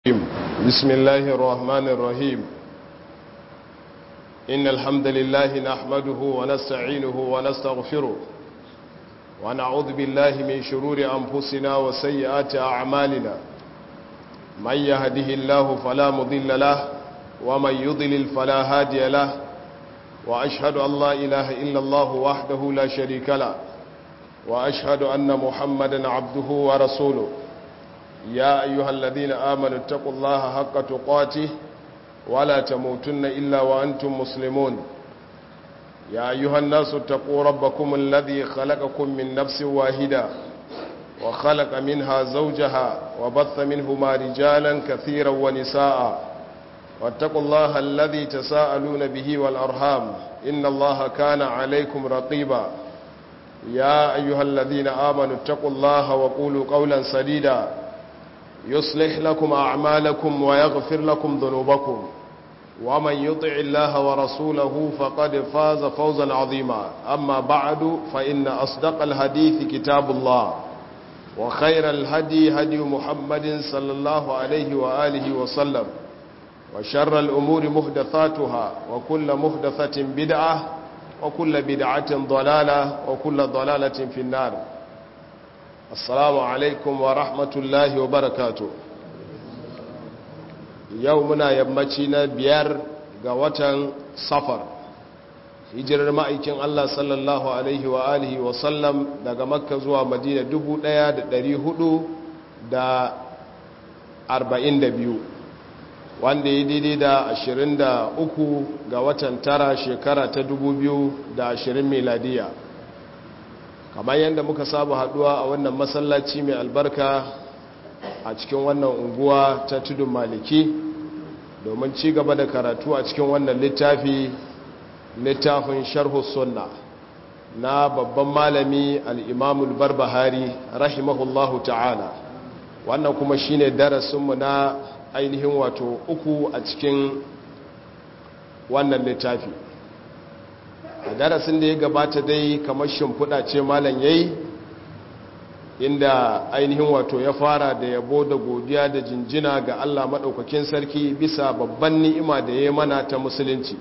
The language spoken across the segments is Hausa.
بسم الله الرحمن الرحيم إن الحمد لله نحمده ونستعينه ونستغفره ونعوذ بالله من شرور أنفسنا وسيئات أعمالنا من يهده الله فلا مضل له ومن يضلل فلا هادي له وأشهد أن لا إله إلا الله وحده لا شريك له وأشهد أن محمدا عبده ورسوله يا أيها الذين آمنوا اتقوا الله حق تقاته ولا تموتن إلا وأنتم مسلمون يا أيها الناس اتقوا ربكم الذي خلقكم من نفس واحدة وخلق منها زوجها وبث منهما رجالا كثيرا ونساء واتقوا الله الذي تساءلون به والأرحام إن الله كان عليكم رقيبا يا أيها الذين آمنوا اتقوا الله وقولوا قولا سديدا يصلح لكم أعمالكم ويغفر لكم ذنوبكم ومن يطع الله ورسوله فقد فاز فوزا عظيما أما بعد فإن أصدق الحديث كتاب الله وخير الهدي هدي محمد صلى الله عليه وآله وسلم وشر الأمور محدثاتها وكل محدثة بدعة وكل بدعة ضلالة وكل ضلالة في النار assalamu alaikum wa rahmatullahi wa barakatu yau muna yammaci na biyar ga watan safar hijirar ma'aikin Allah sallallahu alaihi wa alihi wa sallam daga makka zuwa madina 1442 wanda ya daidai da 23 ga watan tara shekara ta 2020 miladiya kamar yadda muka saba haduwa a wannan masallaci mai albarka a cikin wannan unguwa ta tudun maliki domin ci gaba da karatu a cikin wannan littafi littafin sharhu sunna na babban malami al'imamul barbahari rahimahullahu ta'ala wannan kuma shine darasinmu na ainihin wato uku a cikin wannan littafi a darasin da ya gabata dai kamar shimfiɗa ce malam yayi inda ainihin wato ya fara da yabo da godiya da jinjina ga Allah maɗaukakin sarki bisa babban ni'ima da ya mana ta musulunci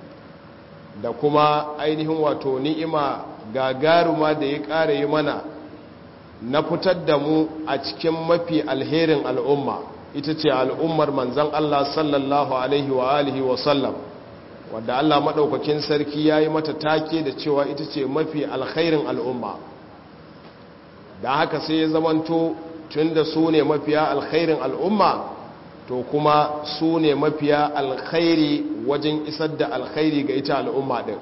da kuma ainihin wato ni'ima gagaruma da ya ƙara yi mana na fitar da mu a cikin mafi alherin al'umma ita ce al'ummar manzan Allah sallallahu alaihi wa alihi wa sallam wadda Allah maɗaukakin sarki ya yi mata take da cewa ita ce mafi alkhairin al'umma da haka sai ya zamanto tun da su ne mafiya alkhairin al'umma to kuma su ne mafiya alkhairi wajen isar da alkhairi ga ita al'umma ɗin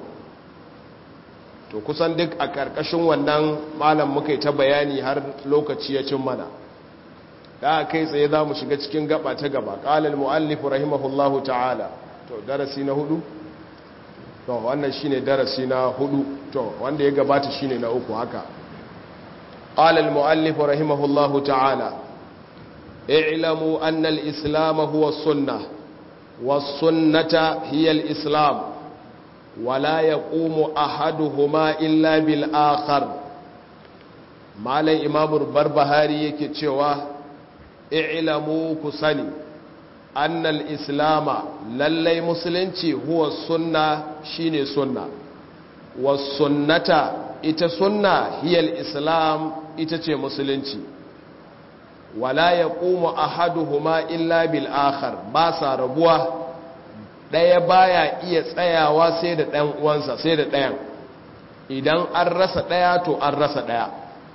to kusan duk a ƙarƙashin wannan malam muka yi ta bayani har lokaci ya cin mana da kai tsaye za mu shiga cikin gaba ta gaba ƙalal mu'allifu rahimahullahu ta'ala to darasi na hudu to wannan shine darasi na hudu to wanda ya gabata shine na uku haka qala al muallif rahimahullahu ta'ala i'lamu anna al islam huwa sunnah was sunnata hiya al islam wala yaqumu ahaduhuma illa bil akhar malam imam barbahari yake cewa i'lamu kusani annal islama lallai musulunci huwa sunna shine sunna was sunnata ita sunna hiyal islam ita ce musulunci wala yaqumu ahaduhuma illa bil akhar ba sa rabuwa daya baya iya tsayawa sai da dan uwansa sai da dayan idan an rasa daya to an rasa daya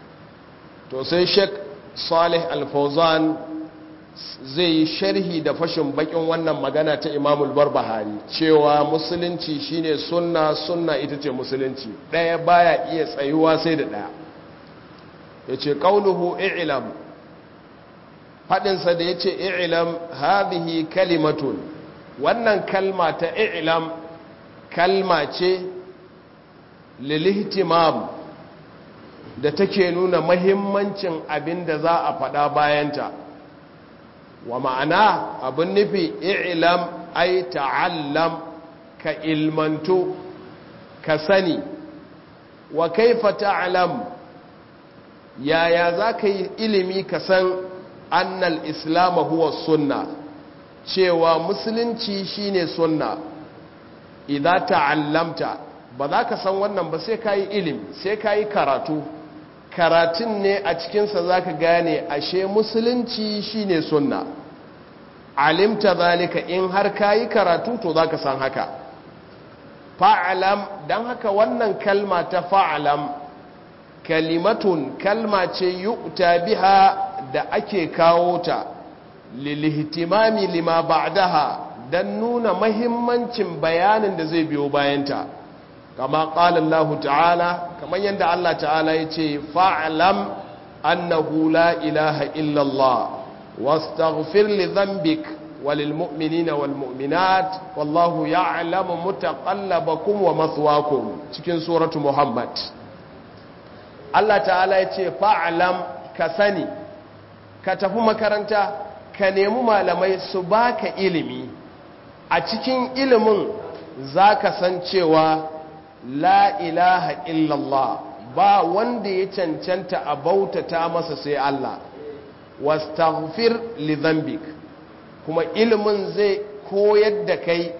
to sai Sheikh Salih Al-Fawzan zai yi sharhi da fashin bakin wannan magana ta imamul barbahari cewa musulunci shine sunna sunna ita ce musulunci ɗaya baya iya tsayuwa sai da ɗaya ya ce ƙaunuhu i'lam faɗinsa da ya ce i'lam hadhihi kalimatun wannan kalma ta i'lam kalma ce lilihtimam da take nuna mahimmancin abin da za a faɗa bayanta wa ma'ana abin nufi i'lam ai ta'allam ka ilmantu ka sani wa kaifa ta'lam yaya za ka yi ilimi ka san annal islam huwa sunna cewa musulunci shine sunna idan ta'allamta ba za ka san wannan ba sai ka yi ilimi sai ka yi karatu karatun ne a cikinsa za ka gane ashe musulunci shine sunna alimta zalika in har ka yi karatu to za ka san haka fa'alam don haka wannan kalma ta fa'alam kalimatun kalma ce yu'ta biha da ake kawo ta lilihtimami lima ba'daha dan nuna mahimmancin bayanin da zai biyo bayanta kama qala Allah ta'ala kamar yadda Allah ta'ala yace fa'lam annahu la ilaha illa Allah wastaghfir li dhanbik walil mu'minina wal mu'minat wallahu ya'lamu mutaqallabakum wa mathwaakum cikin suratu Muhammad Allah ta'ala yace fa'lam ka sani ka tafi makaranta ka nemi malamai su baka ilimi a cikin ilimin za ka san cewa la ilaha illallah ba wanda ya cancanta a bautata masa sai Allah wastaghfir li dhanbik kuma ilimin zai koyar da kai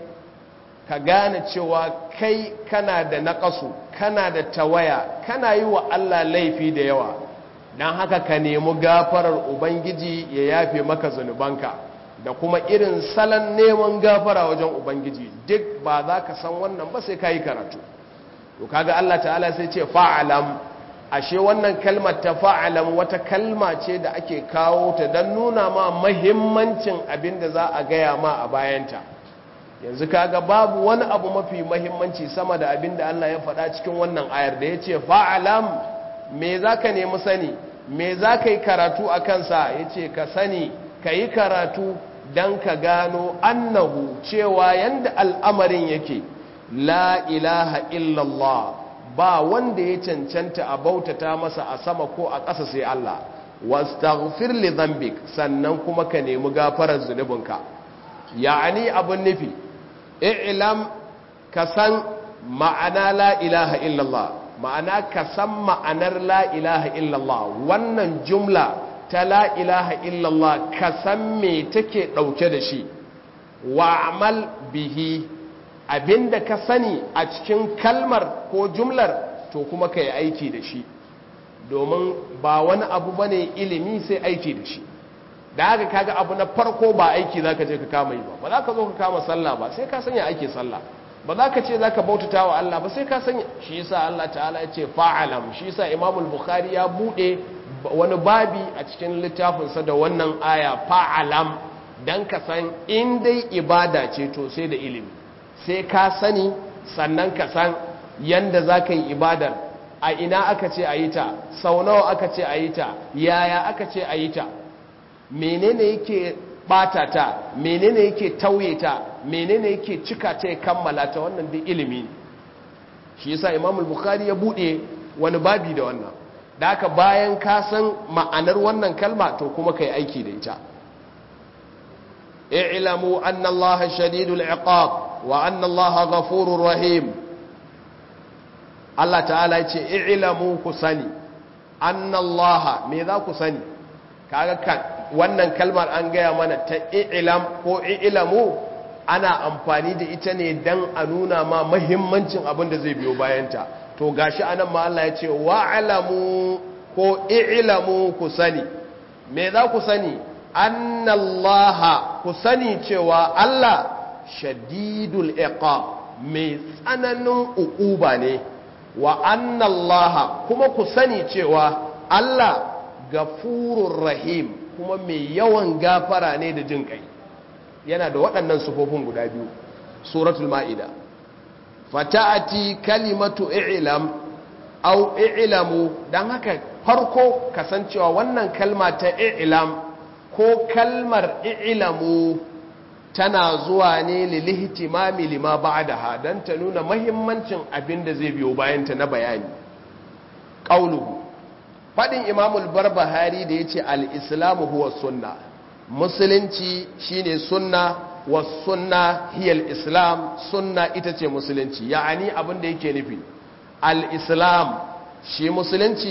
ka gane cewa kai kana da naƙasu kana da tawaya kana yi wa Allah laifi da yawa don haka ka nemi gafarar ubangiji ya yafe maka zunubanka da kuma irin salon neman gafara wajen ubangiji duk ba za ka san wannan ba sai ka yi karatu to kaga Allah ta'ala sai ce fa'alam ashe wannan kalmar ta fa'alam wata kalma ce da ake kawo ta don nuna ma mahimmancin abin da za a gaya ma a bayanta yanzu kaga babu wani abu mafi mahimmanci sama da abin da Allah ya faɗa cikin wannan ayar da ya ce fa'alam me za ka nemi sani me za ka yi karatu a kansa ya ce ka sani ka yi karatu don ka gano annahu cewa yadda al'amarin yake la ilaha illallah ba wanda ya cancanta a bautata masa a sama ko a ƙasa sai Allah wastaghfir li dhanbik sannan kuma ka nemi gafarar zunubinka ya'ani abun nufi i'lam ka san ma'ana la ilaha illallah ma'ana ka san ma'anar la ilaha illallah wannan jumla ta la ilaha illallah ka san me take ɗauke da shi wa'amal bihi abinda ka sani a cikin kalmar ko jumlar to kuma ka yi aiki da shi domin ba wani abu bane ilimi sai aiki da shi da haka kaga abu na farko ba aiki za ka je ka kama yi ba ba za ka zo ka kama sallah ba sai ka sanya ake sallah ba za ka ce za ka bautata wa Allah ba sai ka sanya shi yasa Allah ta'ala ya ce fa'alam shi yasa imamul bukhari ya bude wani babi a cikin littafinsa da wannan aya fa'alam dan ka san in dai ibada ce to sai da ilimi sai ka sani sannan ka san yanda za ka yi ibadar a ina aka ce a yi ta sau nawa aka ce a yi ta yaya aka ce a yi ta menene yake bata ta menene yake tauye ta menene yake cika ta ya kammala ta wannan duk ilimi ne shi yasa Imam al-Bukhari ya bude wani babi da wannan da haka bayan ka san ma'anar wannan kalma to kuma kai aiki da ita i'lamu anna Allah shadidul iqab wa anna Allah ghafurur rahim Allah ta'ala ya ce i'lamu ku sani anna Allah me za ku sani kaga kan wannan kalmar an gaya mana ta i'lam ko i'lamu ana amfani da ita ne dan a nuna ma mahimmancin abin da zai biyo bayanta to gashi anan ma Allah ya ce wa'lamu ko i'lamu ku sani me za ku sani annallaha ku sani cewa Allah shadidul iqab mai tsananin uquba ne wa annallaha kuma ku sani cewa Allah gafurur rahim kuma mai yawan gafara ne da jin kai yana da waɗannan sufofin guda biyu suratul ma'ida fata'ati kalimatu i'lam aw i'lamu dan haka farko kasancewa wannan kalma ta i'lam ko kalmar i'lamu tana zuwa ne lilihtimami lima ba'daha dan ta nuna muhimmancin abin da zai biyo bayan ta na bayani qauluhu fadin imamul barbahari da yace al-islamu huwa sunna musulunci shine sunna was sunna hiya al-islam sunna ita ce musulunci ya'ani abin da yake nufi al-islam shi musulunci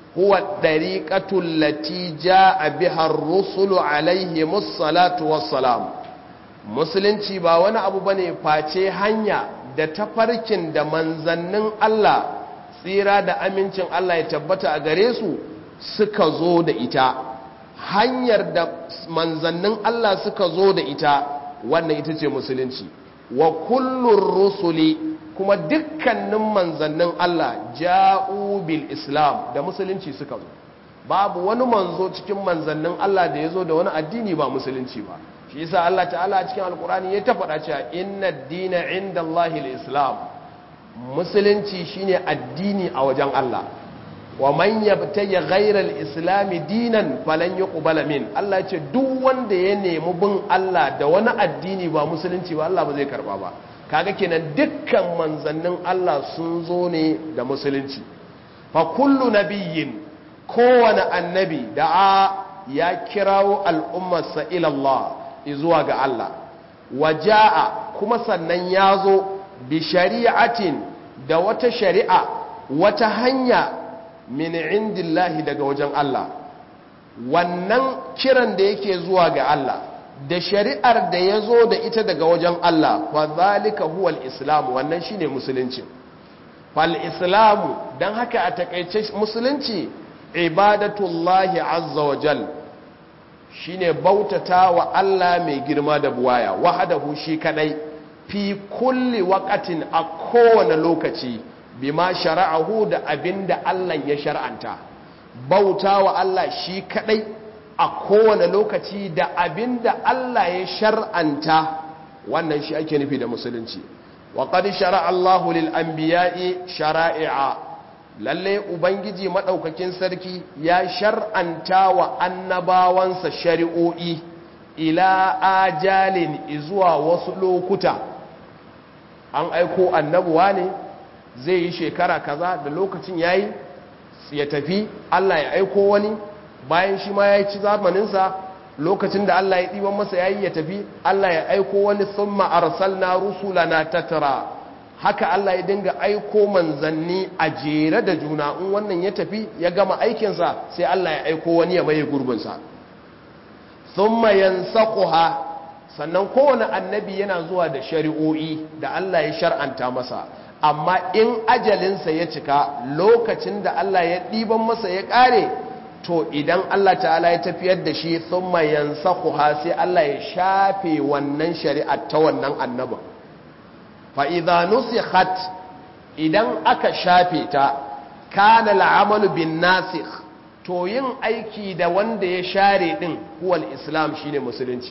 huwa dariqatul lati jaa biha ar-rusulu alaihimus salatu wassalam musulunci ba wani abu bane face hanya da tafarkin da manzannin Allah tsira da amincin Allah ya tabbata a gare su suka zo da ita hanyar da manzannin Allah suka zo da ita wannan ita ce musulunci wa kullun rusuli kuma dukkanin manzannin Allah ja'u bil islam da musulunci suka zo babu wani manzo cikin manzannin Allah da ya zo da wani addini ba musulunci ba shi yasa Allah ta'ala a cikin alkurani ya ta faɗa cewa inna dina inda Allahil islam musulunci shine addini a wajen Allah wa man yabtayi ghayra al-islam dinan falan yuqbala min Allah ce duk wanda ya nemi bin Allah da wani addini ba musulunci ba Allah ba zai karba ba kaga kenan dukkan manzannin Allah sun zo ne da musulunci fa kullu nabiyyin kowane annabi da ya kirawo al'ummarsa ila Allah zuwa ga Allah waja'a kuma sannan ya zo bi shari'atin da wata shari'a wata hanya min indillahi daga wajen Allah wannan kiran da yake zuwa ga Allah da shari'ar da ya zo da ita daga wajen Allah fa zalika huwa al-islam wannan shine musulunci fal islamu dan haka a takeice musulunci ibadatullahi azza wa jal shine bautata wa Allah mai girma da buwaya wahadahu shi kadai fi kulli waqatin a kowane lokaci bima shara'ahu da abinda Allah ya shar'anta bauta wa Allah shi kadai a kowane lokaci da abinda Allah ya shar'anta wannan shi ake nufi da musulunci wa qad shara'a Allahu lil anbiya'i shara'i'a lalle ubangiji madaukakin sarki ya shar'anta wa annabawansa shari'o'i ila ajalin izuwa wasu lokuta an aiko annabuwa ne zai yi shekara kaza da lokacin yayi ya tafi Allah ya aiko wani bayan shi ma ya ci zamaninsa lokacin da Allah ya ɗiban masa yayi ya tafi Allah ya aiko wani thumma arsalna rusulana tatara haka Allah ya dinga aiko manzanni a jere da juna in wannan ya tafi ya gama aikinsa sai Allah ya aiko wani ya maye gurbinsa thumma yansaquha sannan kowane annabi yana zuwa da shari'o'i da Allah ya shar'anta masa amma in ajalinsa ya cika lokacin da Allah ya ɗiban masa ya ƙare to idan Allah ta'ala ya tafiyar da shi thumma yansaquha sai Allah ya shafe wannan shari'a ta wannan annabin fa idza nusikhat idan aka shafe ta kana al'amalu bin nasikh to yin aiki da wanda ya share din huwal islam shine musulunci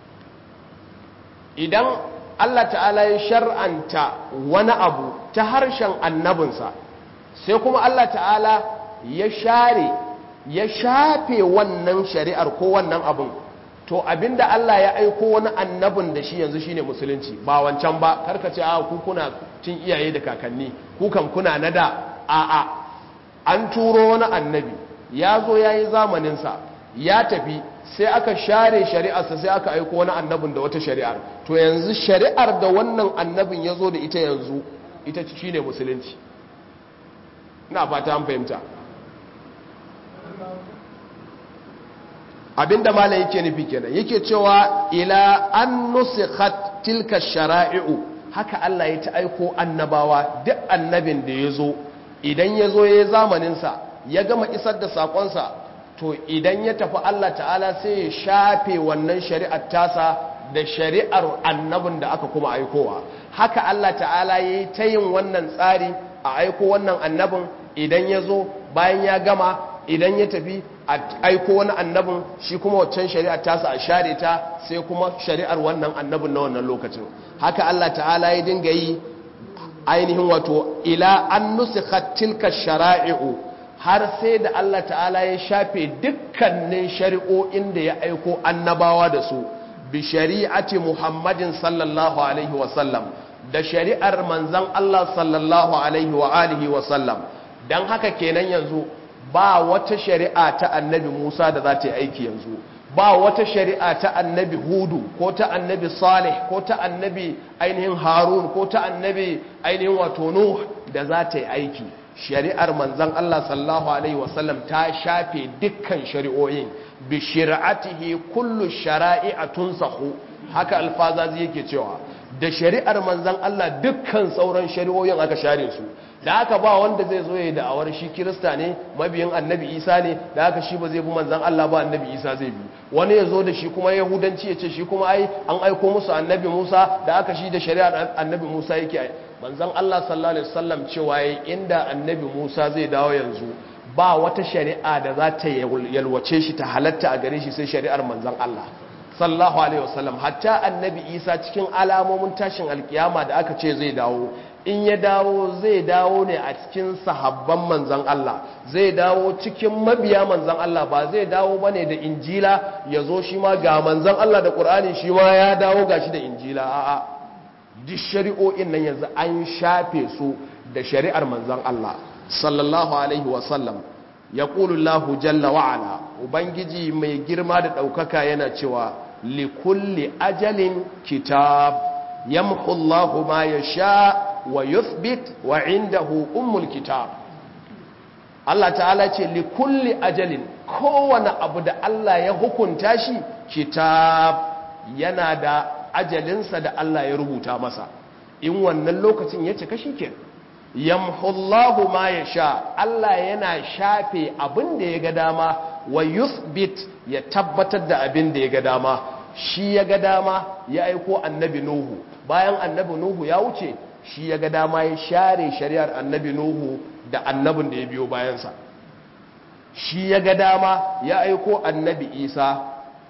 idan Allah ta'ala ya shar'anta wani abu ta harshen annabinsa sai kuma Allah ta'ala ya share ya shafe wannan shari'ar ko wannan abin to abinda Allah ya aiko wani annabin da shi yanzu shine musulunci ba wancan ba karkace a ku kuna cin iyaye da kakanni ku kan kuna nada a a an turo wani annabi ya zo ya yi zamaninsa ya tafi sai aka share shari'arsa sai aka aiko wani annabin da wata shari'ar to yanzu shari'ar da wannan annabin ya zo da ita yanzu ita shi ne musulunci na fata an fahimta abinda mala yake nufi kenan yake cewa ila an nusikhat tilka shara'i'u haka Allah ya ta aiko annabawa duk annabin da ya zo idan ya zo ya yi zamaninsa ya gama isar da saƙonsa to idan ya tafi Allah ta'ala sai ya shafe wannan shari'ar tasa da shari'ar annabin da aka kuma aikowa haka Allah ta'ala ya yi ta yin wannan tsari a aiko wannan annabin idan ya zo bayan ya gama idan ya tafi a aiko wani annabin shi kuma waccan shari'ar tasa a share ta sai kuma shari'ar wannan annabin na wannan lokacin haka Allah ta'ala ya dinga yi ainihin wato ila an nusikhat tilka shara'i'u har sai da Allah ta'ala ya shafe dukkanin shari'o'in da ya aiko annabawa da su bi shari'ati Muhammadin sallallahu alaihi wasallam da shari'ar manzan Allah sallallahu alaihi wa alihi wasallam don haka kenan yanzu ba wata shari'a ta annabi Musa da za ta yi aiki yanzu ba wata shari'a ta annabi Hudu ko ta annabi Salih ko ta annabi ainihin Harun ko ta annabi ainihin wato Nuh da za ta yi aiki shari'ar manzon Allah sallallahu alaihi wasallam ta shafe dukkan shari'o'in bi shari'atihi kullu shara'i'a tunsahu haka alfazazi yake cewa da shari'ar manzon Allah dukkan sauran shari'o'in aka share su da aka ba wanda zai zo ya da'awar shi kirista ne mabiyin annabi isa ne da aka shi ba zai bi manzan Allah ba annabi isa zai bi wani ya zo da shi kuma yahudanci ya ce shi kuma ai an aiko musu annabi musa da aka shi da shari'ar annabi musa yake ai manzan Allah sallallahu alaihi wasallam cewa yayi inda annabi musa zai dawo yanzu ba wata shari'a da za ta yalwace shi ta halatta a gare shi sai shari'ar manzan Allah sallallahu alaihi wasallam hatta annabi isa cikin alamomin tashin alkiyama da aka ce zai dawo in ya dawo zai dawo ne a cikin sahabban manzan Allah zai dawo cikin mabiya manzan Allah ba zai dawo ba ne da injila ya zo shi ma ga manzan Allah da ƙur'ani shi ma ya dawo ga shi da injila a'a duk shari'o'in nan yanzu an shafe su da shari'ar manzan Allah sallallahu alaihi wasallam ya ƙulullahu jalla wa'ala ubangiji mai girma da ɗaukaka yana cewa likulli ajalin kitab yamhu Allahu ma yasha wa yuthbit wa indahu ummul kitab Allah ta'ala ce li kulli ajalin kowane abu da Allah ya hukunta shi kitab yana da ajalinsa da Allah ya rubuta masa in wannan lokacin ya cika shi ke yamhullahu ma ya sha Allah yana shafe abin da ya ga dama wa yuthbit ya tabbatar da abin da ya ga dama shi ya ga dama ya aiko annabi nuhu bayan annabi nuhu ya wuce shi ya ga dama ya share shari'ar annabi nuhu da annabin da ya biyo bayansa shi ya ga dama ya aiko annabi isa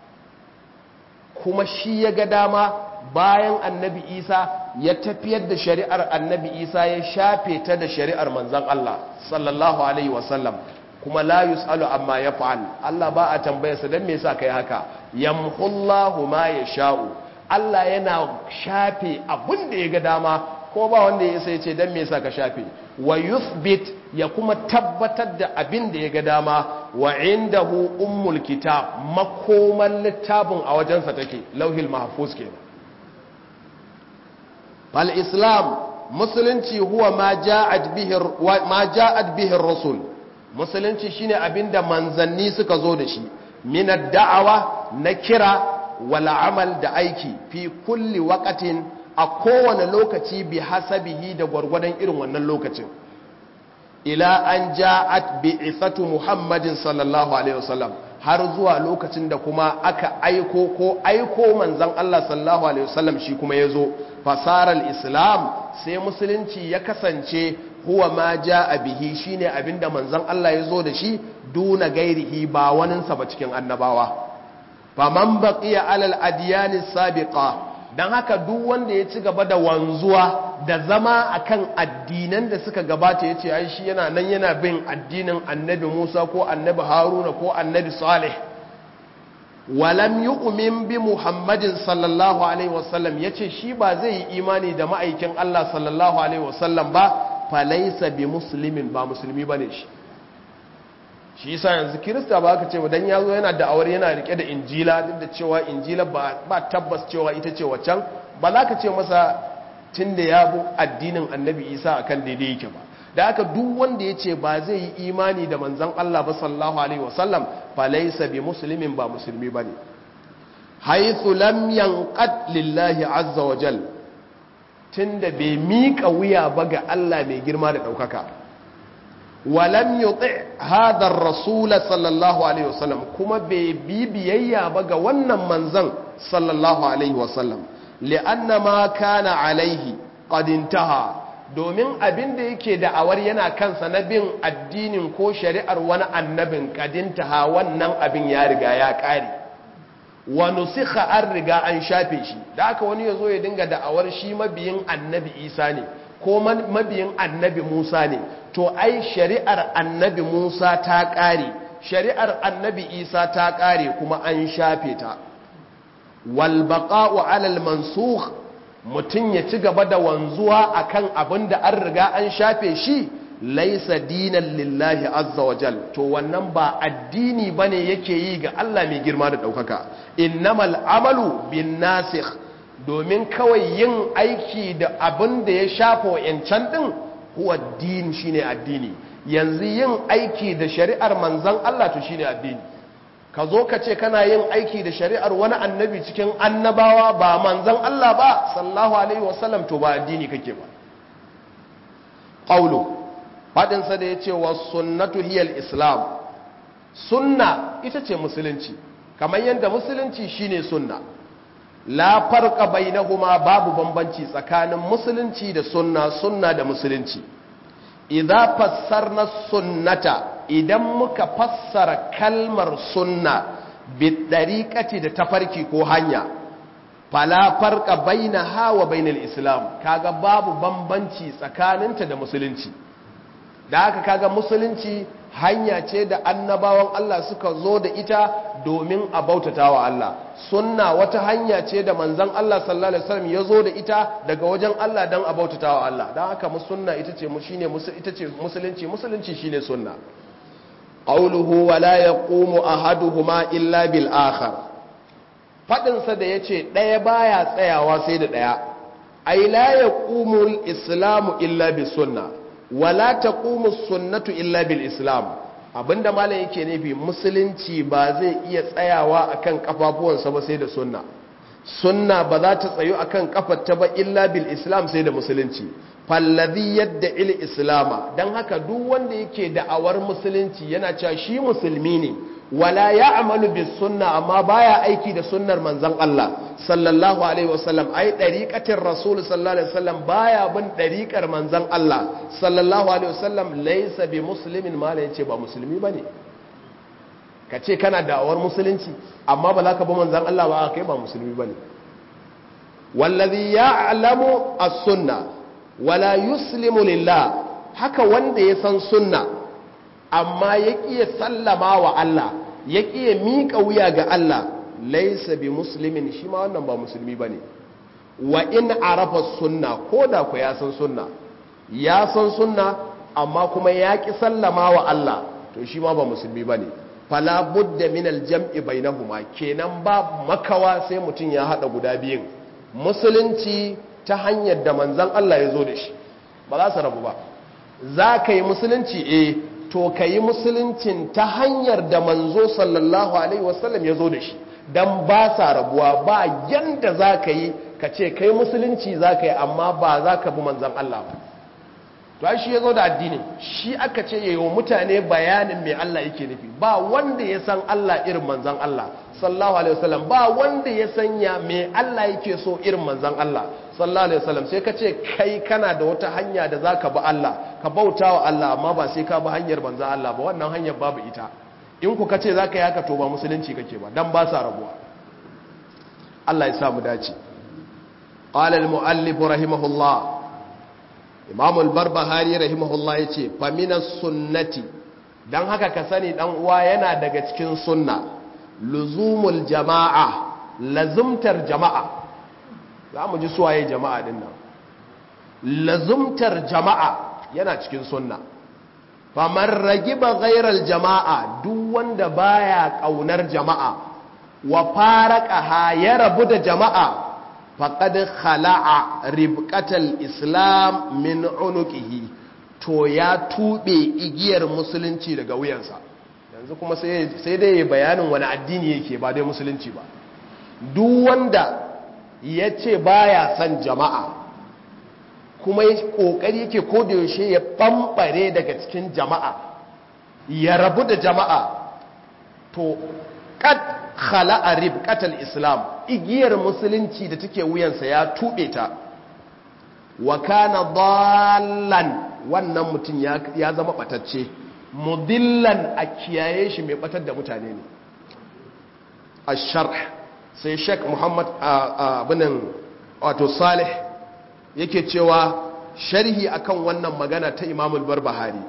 kuma shi ya ga dama bayan annabi isa ya tafiyar da shari'ar annabi isa ya shafe ta da shari'ar manzan Allah sallallahu alaihi wasallam kuma la yus'alu amma ya fa'al Allah ba a tambayarsa don me yasa kai haka yamhullahu ma ya sha'u Allah yana shafe abin da ya ga dama ko ba wanda ya sai ce don me yasa ka shafe wa yuthbit ya kuma tabbatar da abin da ya ga dama wa indahu ummul kitab makoman littafin a wajensa take lauhil mahfuz kenan fal islam musulunci huwa ma ja'at bihi ma ja'at bihi rusul musulunci shine abinda manzanni suka zo da shi min ad-da'awa na kira wal amal da aiki fi kulli waqatin a kowane lokaci bi hasabihi da gwargwadon irin wannan lokacin ila an ja'at bi isatu muhammadin sallallahu alaihi wasallam har zuwa lokacin da kuma aka aiko ko aiko manzon Allah sallallahu alaihi wasallam shi kuma yazo fasaral islam sai musulunci ya kasance huwa ma ja'a bihi shine abinda manzon Allah yazo da shi duna gairihi ba waninsa ba cikin annabawa faman baqiya alal adyani sabiqa don haka duk wanda ya ci gaba da wanzuwa da zama akan addinan da suka gabata ya ce ai shi yana nan yana bin addinin annabi musa ko annabi haruna ko annabi salih walam yu'min bi muhammadin sallallahu alaihi wasallam ya ce shi ba zai yi imani da ma'aikin allah sallallahu alaihi wasallam ba falaisa bi musulmin ba musulmi ba ne shi shi yasa yanzu kirista ba ka ce dan ya zo yana da'awar yana rike da injila duk da cewa injila ba tabbas cewa ita ce waccan ba za ka ce masa tun da ya bu addinin annabi isa akan daidai yake ba da haka duk wanda ya ce ba zai yi imani da manzan allah ba sallallahu alaihi wasallam fa laysa bi muslimin ba musulmi bane haythu lam yanqad lillahi azza wa jal tunda bai miƙa wuya ba ga allah mai girma da ɗaukaka walam yuti hadha ar-rasul sallallahu alaihi wasallam kuma bai bi biyayya ba ga wannan manzon sallallahu alaihi wasallam li'anna ma kana alaihi qad intaha domin abin da yake da'awar yana kansa na bin addinin ko shari'ar wani annabin qad intaha wannan abin ya riga ya kare wa nusikha an riga an shafe shi da aka wani yazo ya dinga da'awar shi mabiyin annabi Isa ne ko mabiyin annabi Musa ne to ai shari'ar annabi Musa ta ƙare shari'ar annabi Isa ta ƙare kuma an shafe ta wal baqa'u 'ala al mansukh mutun ya ci gaba da wanzuwa akan abin da an riga an shafe shi laisa dinan lillahi azza wa jal to wannan ba addini bane yake yi ga Allah mai girma da daukaka innamal amalu bin nasikh domin kawai yin aiki da abin da ya shafa wa'yancan ɗin huwa din shine addini yanzu yin aiki da shari'ar manzon Allah to shine addini ka zo ka ce kana yin aiki da shari'ar wani annabi cikin annabawa ba manzon Allah ba sallallahu alaihi wasallam to ba addini kake ba qawlu fadin sa da yace was sunnatu hiyal islam sunna ita ce musulunci kamar yadda musulunci shine sunna la farqa bainahuma babu bambanci tsakanin musulunci da sunna sunna da musulunci idza fassarna sunnata idan muka fassara kalmar sunna bi dariqati da tafarki ko hanya fala farqa bainaha wa bainal islam kaga babu bambanci tsakaninta da musulunci da haka kaga musulunci hanya ce da annabawan Allah suka zo da ita domin a bautata wa Allah sunna wata hanya ce da manzan Allah sallallahu alaihi wasallam ya zo da ita daga wajen Allah don a bautata wa Allah don haka sunna ita ce shine ita ce musulunci musulunci shine sunna qawluhu wa la yaqumu ahaduhuma illa bil akhar fadin sa da yace daya baya tsayawa sai da daya ai la yaqumu al islamu illa bis sunnah wala taqumu sunnatu illa bil islam abinda malam yake nufi musulunci ba zai iya tsayawa akan kafafuwansa ba sai da sunna sunna ba za ta tsayu akan kafarta ba illa bil islam sai da musulunci fallazi yadda il islama dan haka duk wanda yake da'awar musulunci yana cewa shi musulmi ne wala ya'malu bis sunna amma baya aiki da sunnar manzon Allah sallallahu alaihi wasallam ai dariqatir rasul sallallahu alaihi wasallam baya bin dariqar manzon Allah sallallahu alaihi wasallam laysa bi muslimin mala yace ba musulmi bane kace kana da'awar musulunci amma ba za ka bi manzon Allah ba kai ba musulmi bane wallazi ya'lamu as-sunna wala yuslimu lillah haka wanda ya san sunna amma ya ƙiya sallama wa Allah ya ƙiya miƙa wuya ga Allah laisa bi muslimin shi ma wannan ba musulmi ba ne wa in arafa sunna ko da ku ya san sunna ya san sunna amma kuma ya ƙi sallama wa Allah to shi ma ba musulmi ba ne fala budda min aljam'i bainahuma kenan ba makawa sai mutum ya hada guda biyun musulunci ta hanyar da manzon Allah ya zo da shi ba za su rabu ba za ka yi musulunci eh to ka yi musuluncin ta hanyar da manzo sallallahu alaihi wasallam ya zo da shi don ba sa rabuwa ba yanda za ka yi ka ce kai musulunci za ka yi amma ba za ka bi manzan Allah ba to ai shi ya zo da addini shi aka ce ya yi wa mutane bayanin mai Allah yake nufi ba wanda ya san Allah irin manzan Allah sallallahu alaihi wasallam ba wanda ya sanya mai Allah yake so irin manzan Allah sallallahu alaihi wasallam sai ka ce kai kana da wata hanya da zaka bi Allah ka bauta wa Allah amma ba sai ka bi hanyar manzan Allah ba wannan hanyar babu ita in ku kace zaka yi haka to ba musulunci kake ba dan ba sa rabuwa Allah ya sa mu dace qala al muallif rahimahullah imam al barbahari rahimahullah yace fa minas sunnati dan haka ka sani dan uwa yana daga cikin sunna luzumul jama'a lazumtar jama'a za mu ji suwaye jama'a din nan lazumtar jama'a yana cikin sunna famar ragiba ghairal jama'a duk wanda baya kaunar jama'a wa faraqaha ya rabu da jama'a faqad khala'a ribqatal islam min unuqihi to ya tube igiyar musulunci daga wuyansa yanzu kuma sai dai bayanin wani addini yake ba dai musulunci ba duk wanda ya ce baya son jama'a kuma ya kokari yake yaushe ya bambare daga cikin jama'a ya rabu da jama'a to kad khala'a ribqatal islam igiyar musulunci da take wuyansa ya tube ta wa kana dallan wannan mutum ya zama batacce mudillan a kiyaye shi mai batar da mutane ne ash-sharh sai Sheikh Muhammad abinan wato Salih yake cewa sharhi akan wannan magana ta Imam al-Barbahari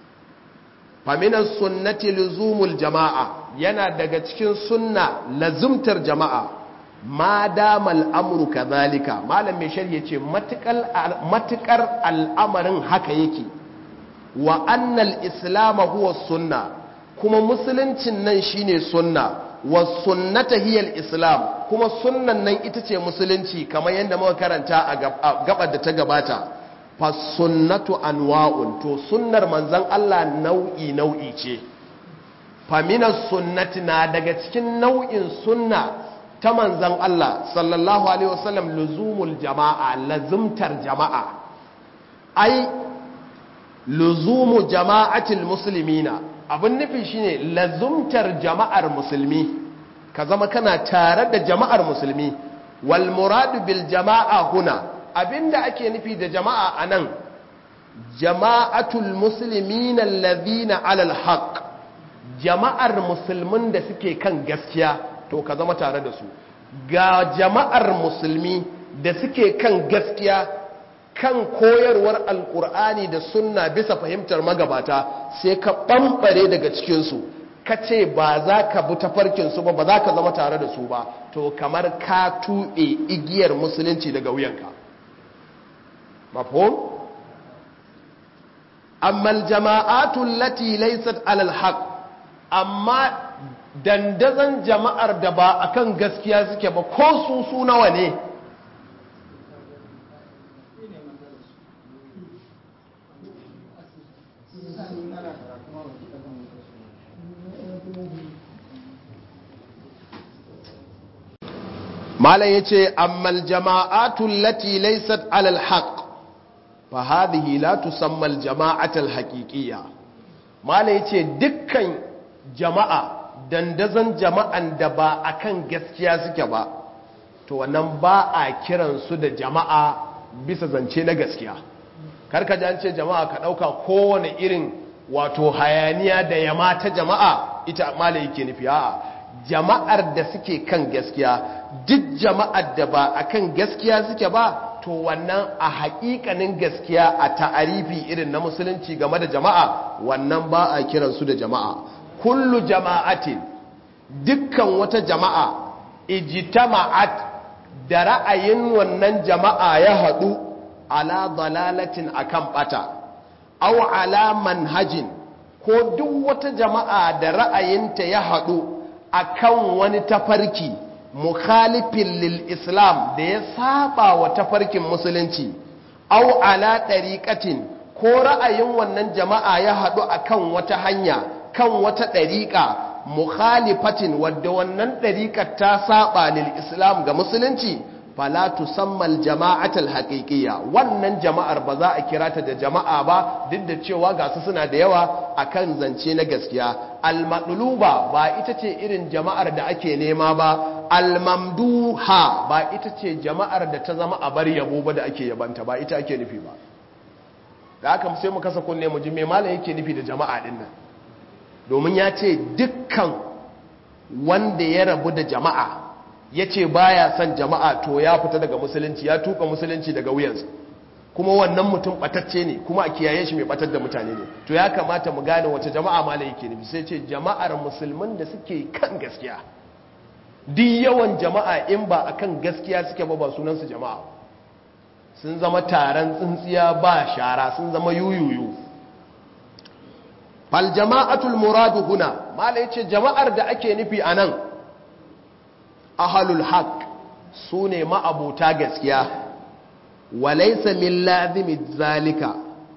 faminan sunnati luzumul jama'a yana daga cikin sunna lazumtar jama'a ma damal amru kadhalika malam mai sharhi yace matukar al'amarin haka yake wa annal islam huwa sunna kuma musuluncin nan shine sunna wa sunnata hiyal islam kuma sunnan nan ita ce musulunci kamar yadda muka karanta a gabar da ta gabata fasunnatu anwa'un to sunnar manzan Allah nau'i nau'i ce faminas sunnati na daga cikin nau'in sunna ta manzan Allah sallallahu alaihi wasallam luzumul jama'a lazumtar jama'a ai luzumu jama'atil muslimina abin nufi shine lazumtar jama'ar musulmi ka zama kana tare da jama'ar musulmi wal muradu bil jama'a huna abinda ake nufi da jama'a anan jama'atul muslimina alladhina alal haqq jama'ar musulmin da suke kan gaskiya to ka zama tare da su ga jama'ar musulmi da suke kan gaskiya kan koyarwar alkur'ani da sunna bisa fahimtar magabata sai ka ɓamɓare daga cikinsu ka ce ba za ka bi tafarkinsu ba ba za ka zama tare da su ba to kamar ka tuɓe igiyar musulunci daga wuyanka mafhum amma jama'atun lati laysat alal haq amma dandazon jama'ar da ba akan gaskiya suke ba ko su su nawa ne malam yace ammal jama'atul lati laysat alal haqq fa hadhihi la tusamma al jama'atul haqiqiyya malam yace dukkan jama'a dandazon jama'an da ba akan gaskiya suke ba to wannan ba a kiran su da jama'a bisa zance na gaskiya karka ji an ce jama'a ka dauka kowane irin wato hayaniya da yama ta jama'a ita malam yake nufi a'a jama'ar da suke kan gaskiya duk jama'ar da ba a kan gaskiya suke ba to wannan a haƙiƙanin gaskiya a ta'arifi irin na musulunci game da jama'a wannan ba a kiransu da jama'a kullu jama'atin dukkan wata jama'a ijtama'at da ra'ayin wannan jama'a ya haɗu ala dalalatin akan bata aw ala manhajin ko duk wata jama'a da ra'ayinta ya haɗu akan wani tafarki mukhalifin lil islam da ya saba wa tafarkin musulunci au ala ɗariƙatin ko ra'ayin wannan jama'a ya haɗu akan wata hanya kan wata ɗariƙa mukhalifatin wadda wannan ɗariƙar ta saba lil islam ga musulunci fala tusammal jama'atul haqiqiyya wannan jama'ar ba za a kira ta da jama'a ba duk da cewa ga su suna da yawa akan zance na gaskiya al-maqluba ba ita ce irin jama'ar da ake nema ba al-mamduha ba ita ce jama'ar da ta zama a bar yabo ba da ake yabanta ba ita ake nufi ba da haka sai mu kasa kunne mu ji me malam yake nufi da jama'a din nan domin ya ce dukkan wanda ya rabu da jama'a ya ce ba ya son jama'a to ya fita daga musulunci ya tuka musulunci daga wuyansa kuma wannan mutum batacce ne kuma a kiyaye shi mai batar da mutane ne to ya kamata mu gane wace jama'a mala yake nufi sai ce jama'ar musulman da suke kan gaskiya duk yawan jama'a in ba akan gaskiya suke ba ba sunansu jama'a sun zama taron tsintsiya ba shara sun zama yuyuyu fal jama'atul muradu huna mala yace jama'ar da ake nufi anan ahalul haq su ne ma'abuta gaskiya walaisa min lazimi zalika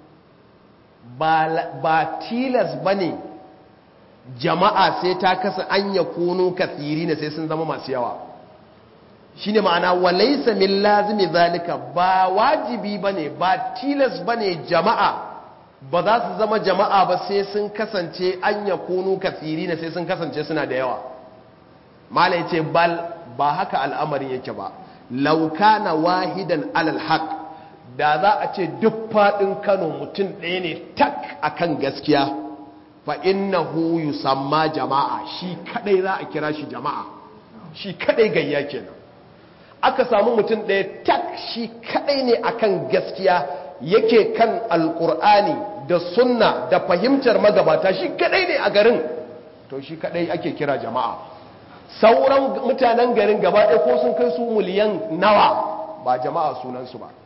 ba tilas ba ne jama'a sai ta kasa an ya kunu kasiri ne sai sun zama masu yawa shi ne ma'ana walaisa min lazimi zalika ba wajibi ba ne ba tilas ba ne jama'a ba za su zama jama'a ba sai sun kasance an ya kunu kasiri ne sai sun kasance suna da yawa mala ya ce bal ba haka al'amarin yake ba lauka na wahidan alal haq da za a ce duk faɗin kano mutum ɗaya ne tak akan gaskiya fa innahu yusamma jama'a shi kadai za a kira shi jama'a shi kadai gayya kenan aka samu mutum ɗaya tak shi kadai ne akan gaskiya yake kan alkur'ani da sunna da fahimtar magabata shi kadai ne a garin to shi kadai ake kira jama'a sauran mutanen garin gaba ɗaya ko sun kai su miliyan nawa ba jama'a sunansu ba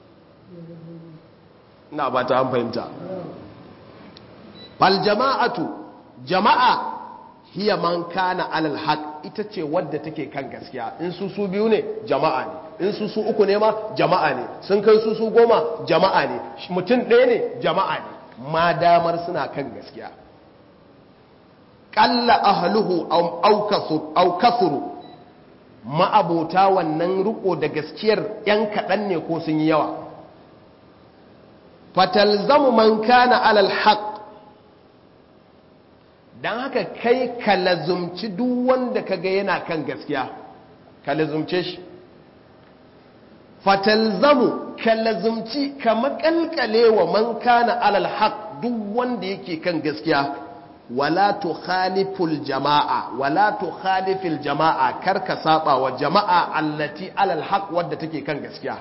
na ba ta fahimta fal jama'atu jama'a hiya man kana alal haq ita ce wadda take kan gaskiya in su su biyu ne jama'a ne in su su uku ne ma jama'a ne sun kai su su goma jama'a ne mutum ɗaya ne jama'a ne ma damar suna kan gaskiya ƙalla ahluhu au kasuru ma'abota wannan riko da gaskiyar ‘yan kaɗan ne ko sun yi yawa fatalzamu man kana alal haq don haka kai ka lazumci duk wanda ka ga yana kan gaskiya ka lazumce shi fatalzamu ka lazumci ka makalkale wa man kana alal haq duk wanda yake kan gaskiya wala tukhaliful jama'a wala tukhalifil jama'a karka saba wa jama'a allati alal haq wadda take kan gaskiya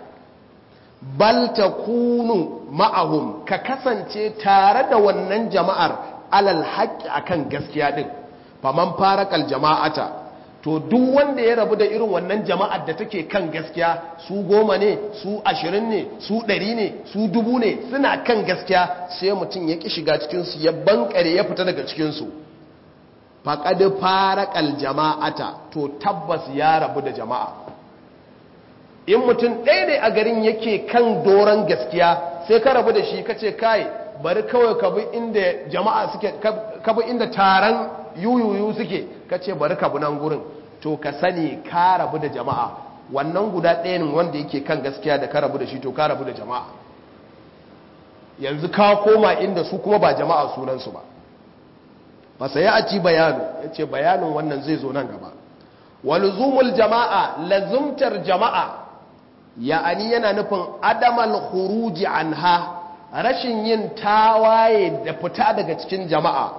bal takunu ma'ahum ka kasance tare da wannan jama'ar alal haqqi akan gaskiya din faman farakal jama'ata to duk wanda ya rabu da irin wannan jama'ar da take kan gaskiya su goma ne su ashirin ne su ɗari ne su dubu ne suna kan gaskiya sai mutum ya ƙi shiga cikinsu ya bankare ya fita daga cikinsu faƙaɗi farakal jama'ata to tabbas ya rabu da jama'a in mutum ɗaya ne a garin yake kan doron gaskiya sai ka rabu da shi ka ce kai bari kawai ka bi inda jama'a suke ka bi inda taron yuyuyu suke ka ce bari ka bi nan gurin to ka sani ka rabu da jama'a wannan guda ɗayan wanda yake kan gaskiya da ka rabu da shi to ka rabu da jama'a yanzu ka koma inda su kuma ba jama'a sunansu ba ba sai ya ci bayanu ya ce bayanin wannan zai zo nan gaba walzumul jama'a lazumtar jama'a ya'ani yana nufin adamal khuruji anha rashin yin tawaye da fita daga cikin jama'a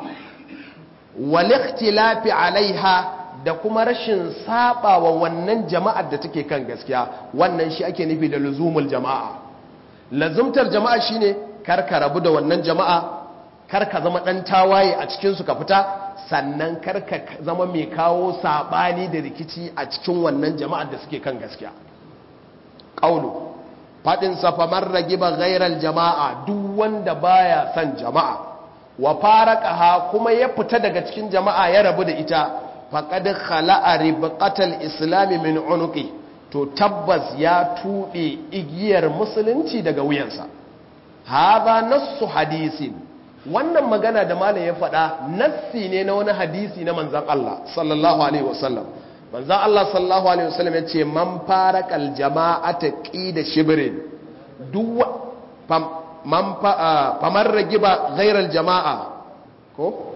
walikhtilafi alaiha da kuma rashin saba wa wannan jama'ar da take kan gaskiya wannan shi ake nufi da luzumul jama'a lazumtar jama'a shine kar ka rabu da wannan jama'a kar ka zama dan tawaye a cikin su ka fita sannan kar ka zama mai kawo sabani da rikici a cikin wannan jama'ar da suke kan gaskiya qaulu fadin sa famar ragiba ghairal jama'a duk wanda baya son jama'a wa faraqaha kuma ya fita daga cikin jama'a ya rabu da ita faqad khala'a ribqatal islami min unuqi to tabbas ya tuɓe igiyar musulunci daga wuyansa hadha nassu hadisin wannan magana da malam ya faɗa nassi ne na wani hadisi na manzon Allah sallallahu alaihi wasallam manzon Allah sallallahu alaihi wasallam ya ce man faraqal jama'ata qida shibrin duk man famar ragiba ghairal jama'a ko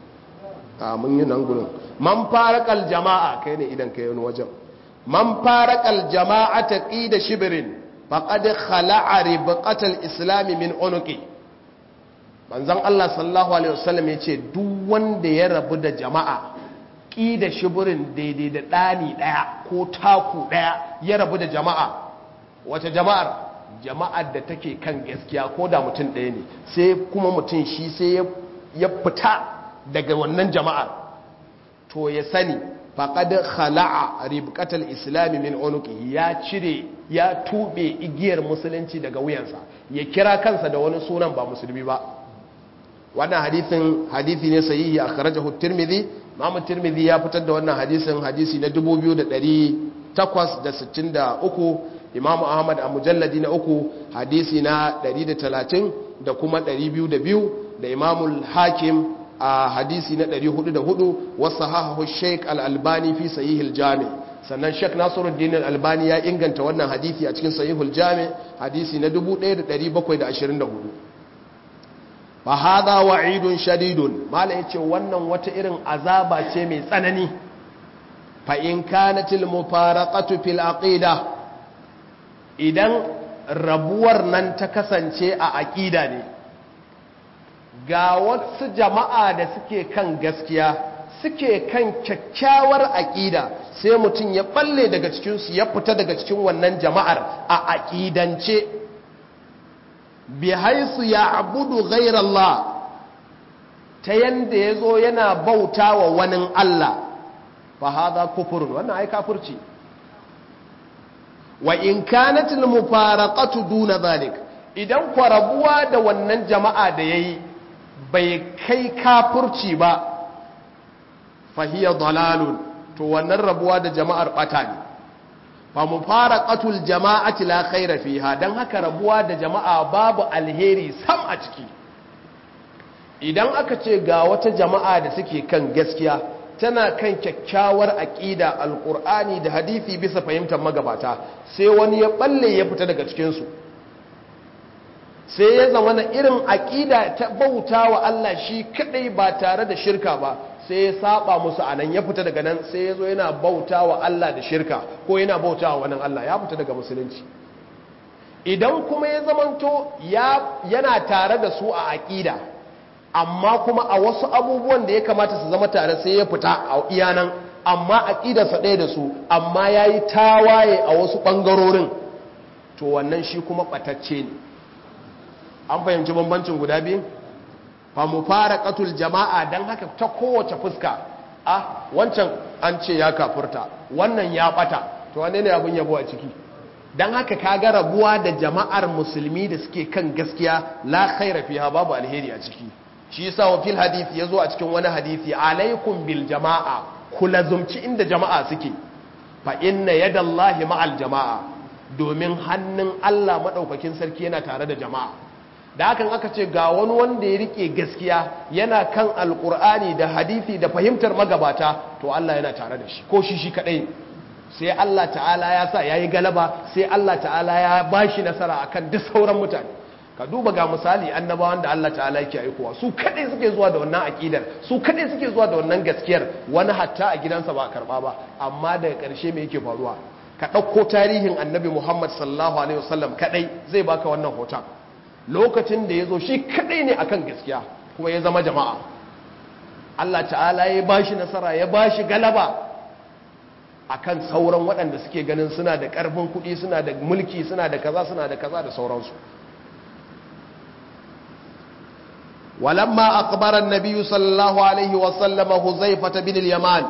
a mun yi nan gurin man farakal jama'a kai ne idan kai wani wajen man farakal jama'a ta qida shibrin faqad khala'a ribqatal islam min unuqi manzon Allah sallallahu alaihi wasallam yace duk wanda ya rabu da jama'a qida shibrin daidai da dani daya ko taku daya ya rabu da jama'a wata jama'ar jama'ar da take kan gaskiya ko da mutum ɗaya ne sai kuma mutum shi sai ya fita daga wannan jama'ar to ya sani faƙad khala'a ribqatal islami min unuqi ya cire ya tube igiyar musulunci daga wuyansa ya kira kansa da wani sunan ba musulmi ba wannan hadisin hadisi ne sahihi akhrajahu at-tirmidhi Imam tirmidhi ya fitar da wannan hadisin hadisi na 2863 Imam Ahmad a mujalladi na uku hadisi na 130 da kuma 202 da Imam Hakim a hadisi na 404 wasu hahahu sheik al'albani fi sahihul jami sannan sheik nasiruddin al'albani ya inganta wannan hadisi a cikin sahihul jami hadisi na 1724 fa hada wa'idun shadidun mala yace wannan wata irin azaba ce mai tsanani fa in kanatil mufaraqatu fil aqida idan rabuwar nan ta kasance a aqida ne ga wasu jama'a da suke kan gaskiya suke kan kyakkyawar aƙida sai mutum ya balle daga cikinsu ya fita daga cikin wannan jama'ar a aƙidance bi haisu ya abudu ghairallah ta yanda ya zo yana bauta wa wani Allah fa haza kufurin wannan ai kafurci wa in kanatil mufaraqatu duna zalik idan kwarabuwa da wannan jama'a da yayi bai kai kafurci ba fahiyar dalalun to wannan rabuwa da jama'ar bata ne fa mufaraqatul jama'ati la khaira fiha dan haka rabuwa da jama'a babu alheri sam a ciki idan aka ce ga wata jama'a da suke kan gaskiya tana kan kyakkyawar aqida alqur'ani da hadisi bisa fahimtar magabata sai wani ya balle ya fita daga cikin su sai ya zama na irin aqida ta bauta wa Allah shi kadai ba tare da shirka ba sai ya saba musu anan ya fita daga nan sai ya zo yana bauta wa Allah da shirka ko yana bauta wa wani Allah ya fita daga musulunci idan kuma ya zamanto yana tare da su a aƙida amma kuma a wasu abubuwan da ya kamata su zama tare sai ya fita a iyanan amma aƙidarsa ɗaya da su amma ya yi tawaye a wasu ɓangarorin to wannan shi kuma ɓatacce ne an fahimci bambancin guda biyu fa mu fara ƙatul jama'a don haka ta kowace fuska a wancan an ce ya kafurta wannan ya ɓata to wane ne abin yabo a ciki don haka kaga rabuwa da jama'ar musulmi da suke kan gaskiya la khaira fiha babu alheri a ciki shi yasa wa fil hadisi yazo a cikin wani hadisi alaikum bil jama'a ku lazumci inda jama'a suke fa inna yadallahi ma'al jama'a domin hannun Allah madaukakin sarki yana tare da jama'a da hakan aka ce ga wani wanda ya rike gaskiya yana kan alkur'ani da hadisi da fahimtar magabata to Allah yana tare da shi ko shi shi kadai sai Allah ta'ala ya sa yayi galaba sai Allah ta'ala ya bashi nasara akan duk sauran mutane ka duba ga misali annabawan da Allah ta'ala yake aikowa su kadai suke zuwa da wannan akidar su kadai suke zuwa da wannan gaskiyar wani hatta a gidansa ba a karba ba amma daga karshe me yake faruwa ka ɗauko tarihin annabi Muhammad sallallahu alaihi wasallam kadai zai baka wannan hoton lokacin da ya zo shi kadai ne akan gaskiya kuma ya zama jama'a Allah ta'ala ya bashi nasara ya bashi galaba akan sauran waɗanda suke ganin suna da ƙarfin kuɗi suna da mulki suna da kaza suna da kaza da sauransu walamma akbara annabi sallallahu alaihi wasallam huzaifata bin al-yaman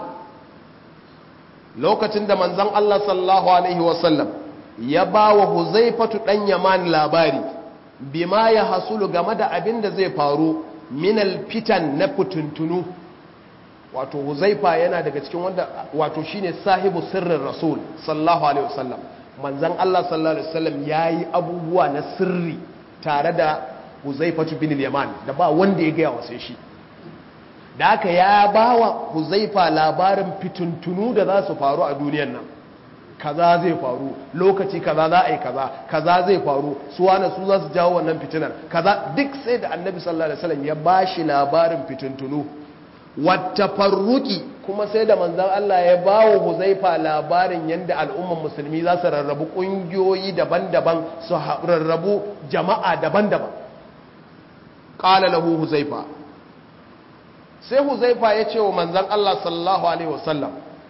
lokacin da manzon Allah sallallahu alaihi wasallam ya bawa huzaifatu dan yaman labari bima ya hasulu game da abin da zai faru minal fitan na fituntunu wato huzaifa yana daga cikin wanda wato shine sahibu sirrin rasul sallallahu alaihi wasallam manzon Allah sallallahu alaihi wasallam yayi abubuwa na sirri tare da huzaifatu bin yaman da ba wanda ya gaya sai shi da haka ya bawa huzaifa labarin fituntunu da za su faru a duniyar nan kaza zai faru lokaci kaza za a yi kaza kaza zai faru su wane su za su jawo wannan fitinar kaza duk sai da annabi sallallahu alaihi wasallam ya bashi labarin fitintunu wata farruki kuma sai da manzan Allah ya bawo huzaifa labarin yadda al'umman musulmi za su rarrabu ƙungiyoyi daban-daban su rarrabu jama'a daban-daban ƙala lahu huzaifa sai huzaifa ya ce wa manzan Allah sallallahu alaihi wasallam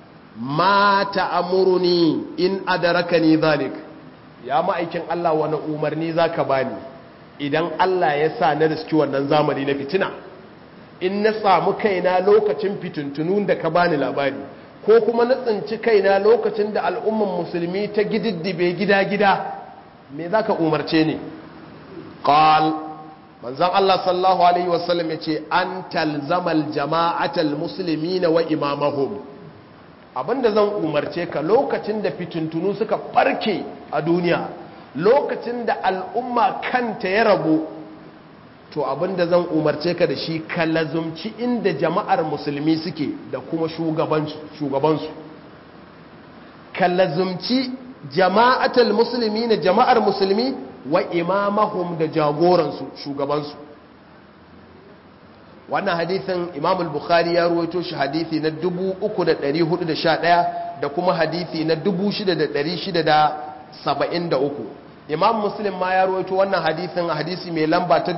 ma ta'amuruni in adarakani zalik ya ma'aikin Allah wani umarni zaka bani idan Allah ya sa na riski wannan zamani na fitina in na samu kaina lokacin fitintunun da ka bani labari ko kuma na tsinci kaina lokacin da al'umman musulmi ta gididdibe gida-gida me zaka umarce ni qal manzon Allah sallallahu alaihi wasallam yace an talzamal jama'atal muslimina wa imamahum abinda zan umarce ka lokacin da fitintunu suka barke a duniya lokacin da al'umma kanta ya rabu to abinda zan umarce ka da shi ka lazumci inda jama'ar musulmi suke da kuma shugabansu ka lazumci jama'atul musulmi na jama'ar musulmi wa imamahum da jagoransu shugabansu wannan hadithin imam al-bukhari ya ruwaito shi hadithi na 3411 da kuma hadithi na 6673 imam muslim ma ya ruwaito wannan hadithin hadisi mai lamba ta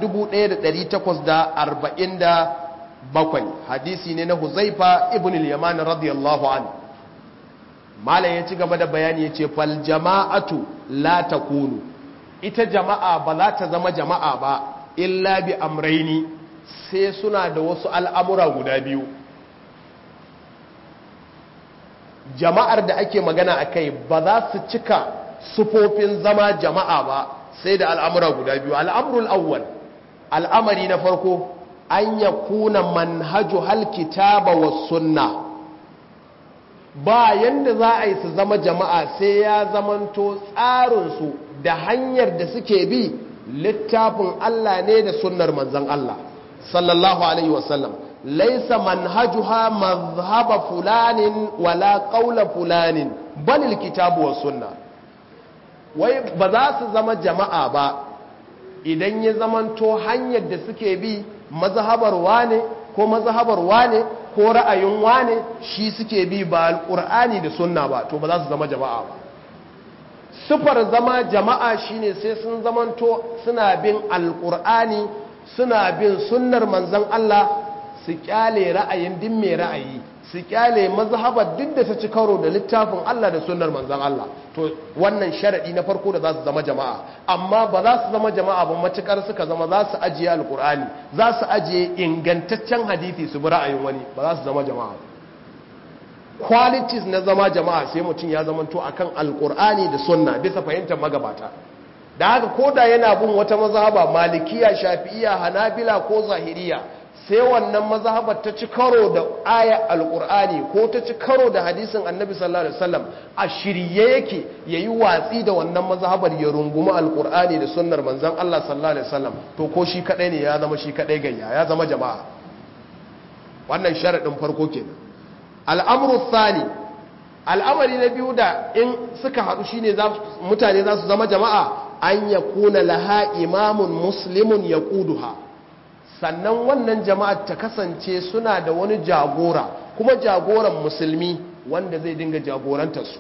1847 hadisi ne na huzaifa ibn al-yaman radiyallahu anhu malam ya ci gaba da bayani ya ce fal jama'atu la takunu ita jama'a ba za ta zama jama'a ba illa bi amraini sai suna da wasu al'amura guda biyu jama'ar da ake magana a kai ba za su cika sufofin zama jama'a ba sai da al'amura guda biyu al'amurul awwal al'amari na farko an ya kuna manhajo halkitaba wa sunna ba yanda za a yi su zama jama'a sai ya zamanto tsarinsu da hanyar da suke bi littafin Allah ne da sunnar manzan Allah sallallahu alaihi wasallam laisa manhajuha mazhaba fulanin wala qaula fulanin balil kitabu was sunna wai ba za su zama jama'a ba idan ya zamanto hanyar da suke bi mazhabar wane ko mazhabar wane ko ra'ayin wane shi suke bi ba alqur'ani da sunna ba to ba za su zama jama'a ba sufar zama jama'a shine sai sun zamanto suna bin alqur'ani suna bin sunnar manzon Allah su kyale ra'ayin din mai ra'ayi su kyale mazhabar duk da ta ci karo da littafin Allah da sunnar manzon Allah to wannan sharadi na farko da za su zama jama'a amma ba za su zama jama'a ba matukar suka zama za su ajiye alkur'ani za su ajiye ingantaccen hadisi su bi ra'ayin wani ba za su zama jama'a qualities na zama jama'a sai mutum ya zamanto akan alkur'ani da sunna bisa fahimtar magabata da haka koda yana bin wata mazhaba malikiya shafi'iya hanabila ko zahiriya sai wannan mazhabar ta ci karo da aya alkur'ani ko ta ci karo da hadisin annabi sallallahu alaihi wasallam a shirye yake yayi watsi da wannan mazhabar ya rungumi alkur'ani da sunnar manzon Allah sallallahu alaihi wasallam to ko shi kadai ne ya zama shi kadai gayya ya zama jama'a wannan sharadin farko kenan al'amru thani al'amari na biyu da in suka haɗu shine mutane za su zama jama'a an yakuna laha imamun muslimun yaquduha sannan wannan jama'ar ta kasance suna da wani jagora kuma jagoran musulmi wanda zai dinga jagorantarsu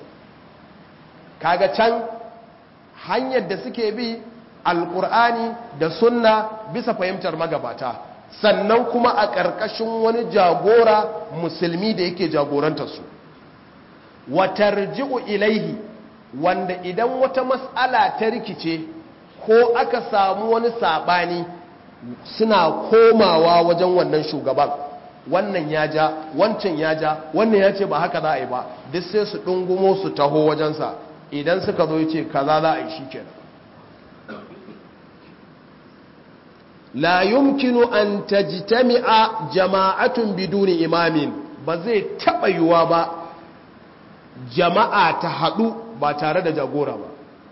kaga can hanyar da suke bi alkur'ani da sunna bisa fahimtar magabata sannan kuma a ƙarƙashin wani jagora musulmi da yake jagorantarsu watarji'u ilaihi wanda idan wata mas'ala ta rikice ko aka samu wani saɓani suna komawa wajen wannan shugaban wannan ya ja wancan ya ja wannan ya ce ba haka za a yi ba duk sai su ɗungumo su taho wajensa idan suka zo ce kaza za a yi shi kenan la yumkinu an tajtami'a jama'atun biduni imamin ba zai taɓa yiwuwa ba jama'a ta haɗu ba tare da jagora ba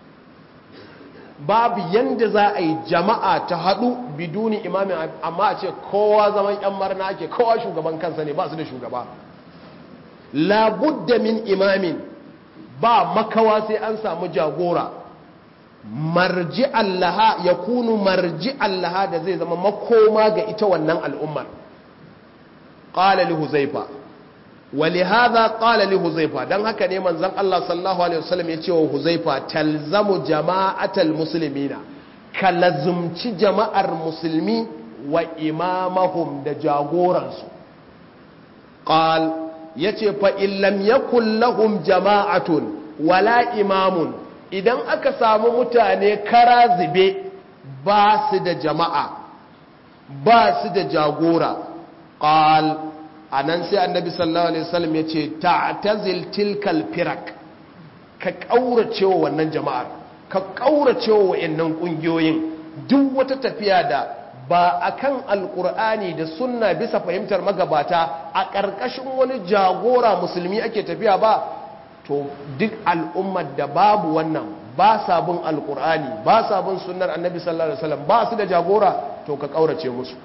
babu yanda za a yi jama'a ta haɗu biduni imamin amma a ce kowa zaman yan marna ake kowa shugaban kansa ne ba su da shugaba labudda min imamin ba makawa sai an samu jagora marji allaha ya kunu marji allaha da zai zama makoma ga ita wannan al'ummar ƙala li huzaifa ولهذا قال لهزيفة دان haka ne manzon Allah sallallahu alaihi wasallam ya ce wa Huzaifa talzamu jama'atal muslimina kalazumci jama'ar musulmi wa imamahum da jagoransu qal yace fa in lam yakul lahum jama'atun wala imamun idan aka samu mutane kara zube ba su da jama'a ba su da jagora qal a nan sai annabi sallallahu alaihi wasallam ya ce ta'tazil tilkal firak ka kaurace wa wannan jama'ar ka kaurace wa wayannan kungiyoyin duk wata tafiya da ba akan alkur'ani da sunna bisa fahimtar magabata a ƙarƙashin wani jagora musulmi ake tafiya ba to duk al'ummar da babu wannan ba sa bin alkur'ani ba sa bin sunnar annabi sallallahu alaihi wasallam ba su da jagora to ka kaurace musu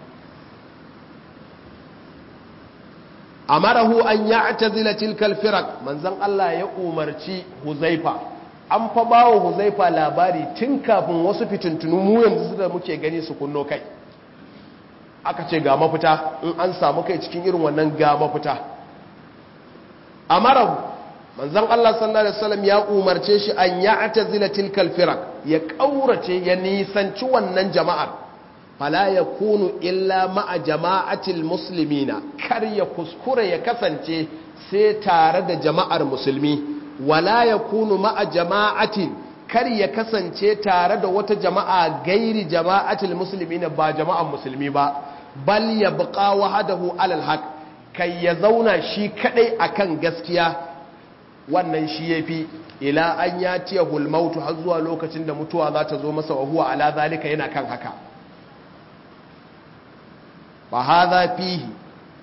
amarahu an ya'tazila tilkal firaq manzon Allah ya umarci Huzaifa an fa bawo Huzaifa labari tun kafin wasu fitintunu mu yanzu da muke gani su kunno kai aka ce ga mafita in an samu kai cikin irin wannan ga mafita amarahu manzon Allah sallallahu alaihi wasallam ya umarce shi an ya'tazila tilkal firaq ya kaurace ya nisanci wannan jama'ar fala ya kunu illa ma'a jama'atil muslimina kar ya kuskura ya kasance sai tare da jama'ar musulmi wala ya kunu ma'a jama'atin kar ya kasance tare da wata jama'a gairi jama'atil muslimina ba jama'ar musulmi ba bal ya buƙa wahadahu alal haq kai ya zauna shi kadai akan gaskiya wannan shi yafi ila an yatiyahul mautu har zuwa lokacin da mutuwa za ta zo masa wa huwa ala zalika yana kan haka fa hadha fihi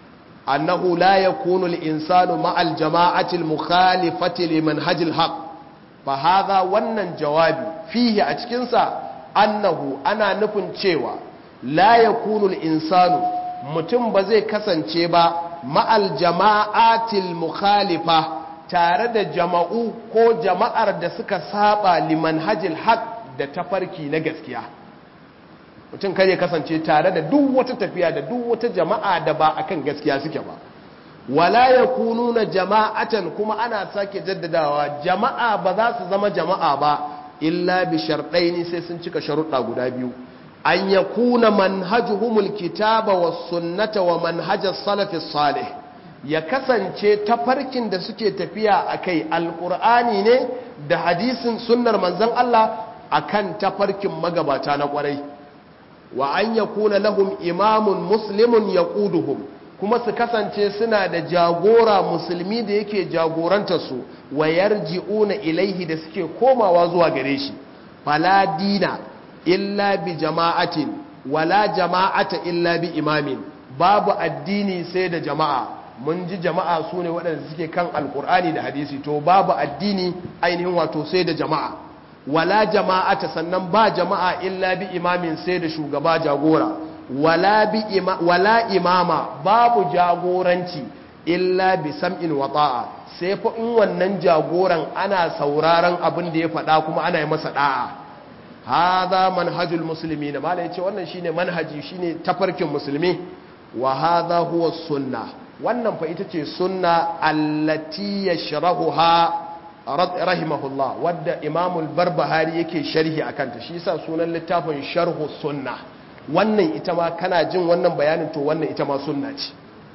annahu la yakunu al-insanu ma'al jama'ati al-mukhalifati limanhaj al-haq fa hadha wannan jawabi fihi a cikin sa annahu ana nufin cewa la yakunu al-insanu mutum ba zai kasance ba ma'al jama'ati al-mukhalifa tare da jama'u ko jama'ar da suka saba limanhaj al-haq da tafarki na gaskiya mutum kare kasance tare da duk wata tafiya da duk wata jama'a da ba akan gaskiya suke ba wala yakununa jama'atan kuma ana sake jaddadawa jama'a ba za su zama jama'a ba illa bi sharɗaini sai sun cika sharuɗa guda biyu an yakuna manhajuhumul kitaba was sunnata wa manhajas salafis salih ya kasance tafarkin da suke tafiya akai alqur'ani ne da hadisin sunnar manzon Allah akan tafarkin magabata na kwarai wa an yakuna lahum imamun muslimun yaquduhum kuma su kasance suna da jagora musulmi da yake jagorantar su wa yarji'una ilaihi da suke komawa zuwa gare shi fala dina illa bi jama'atin wala jama'ata illa bi imamin babu addini sai da jama'a mun ji jama'a su ne waɗanda suke kan alkur'ani da hadisi to babu addini ainihin wato sai da jama'a wala jama'ata sannan ba jama'a illa bi imamin sai da shugaba jagora wala bi ima, wala imama babu jagoranci illa bi sam'in wa ta'a sai fa in wannan jagoran ana sauraron abin da ya faɗa kuma ana yi masa da'a hadha manhajul muslimin mala yace wannan shine manhaji shine tafarkin musulmi wa hadha huwa sunna wannan fa ita ce sunna allati yashrahuha rahimahullah wadda imamul barbahari yake sharhi a kanta shi sa sunan littafin sharhu sunna wannan ita ma kana jin wannan bayanin to wannan ita ma sunna ce